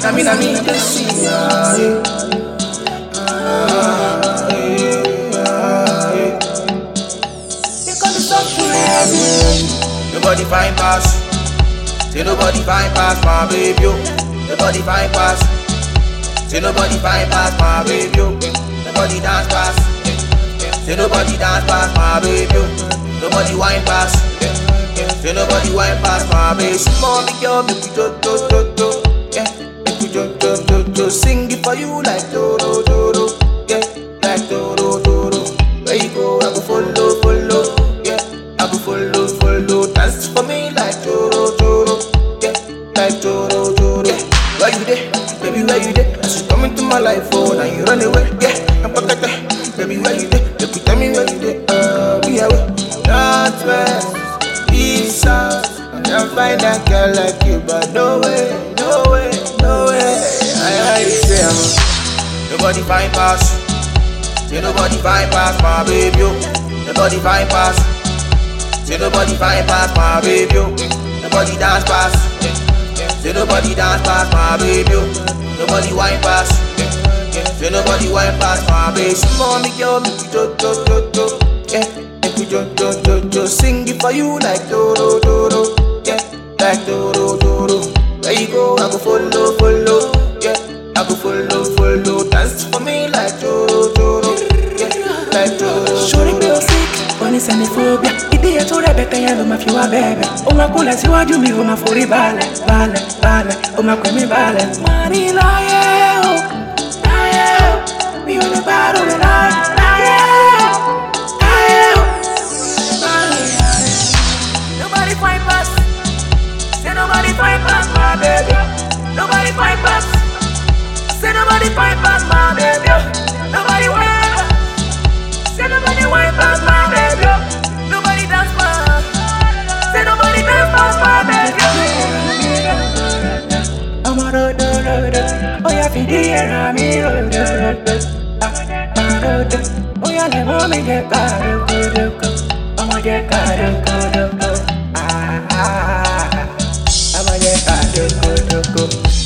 na me, na me, they see. ah, eh. Ah, eh, ah, eh. Because it's up to you. Nobody find pass. Say nobody find pass my baby. oh. Nobody find pass. Say nobody find pass my baby. oh. Nobody dance pass. Say nobody dance pass my baby. oh. Nobody wine pass. Say nobody wine pass my baby. Mommy girl, make we do do do do. Yeah, make we do do do do. Sing it for you like do do do do. Yeah, like do do do do. Where you go, I go follow follow. Yeah, I go follow follow. Dance for me like do do do do. Yeah, like do do do do. Where you there, baby? Where you there? As you come into my life, oh, now you run away. Yeah, I'm back at that. Baby, where you there? Baby, tell me where you there. Uh, we are Northwest, East South. I can't find a girl like you, but no way, no way, no way. I, I say I'm nobody find pass. Say nobody find pass my baby. oh. Nobody find pass. Say nobody find pass my baby. oh. Nobody dance pass. Say nobody dance pass my baby. oh. Nobody wine pass. Say nobody wine pass my baby. Mommy girl, make you do do do do. Yeah, make you do do do do. Sing it for you like do do do do. Yeah, like do do do do. Where you go, I go follow follow. Yeah, I go follow follow. Dance for me like do do do do. Yeah, like do do do. sórí pé o sick o ní xenophobia ìdí ètò rẹ̀ bẹ̀tẹ̀ yẹn ló máa fi wá bẹ̀bẹ̀ ó máa kúnlẹ̀ síwájú mi ó máa forí balẹ̀ balẹ̀ balẹ̀ ó máa pè mí balẹ̀. wọ́n ní láyé o láyé o mi ò lè bá lóore láyé láyé o láyé o láyé. nobody find pass say nobody find pass my baby nobody find pass say nobody find pass my baby nobody find pass. Say nobody wine pass my baby. Nobody dance pass. Say nobody dance pass my baby. I'm a road, road, road. Oh yeah, fi di era mi road, road, road. Ah, road. Oh yeah, le mo mi je karo, karo, karo. I'ma je karo, karo, karo. Ah, ah, ah. I'ma je karo, karo, karo.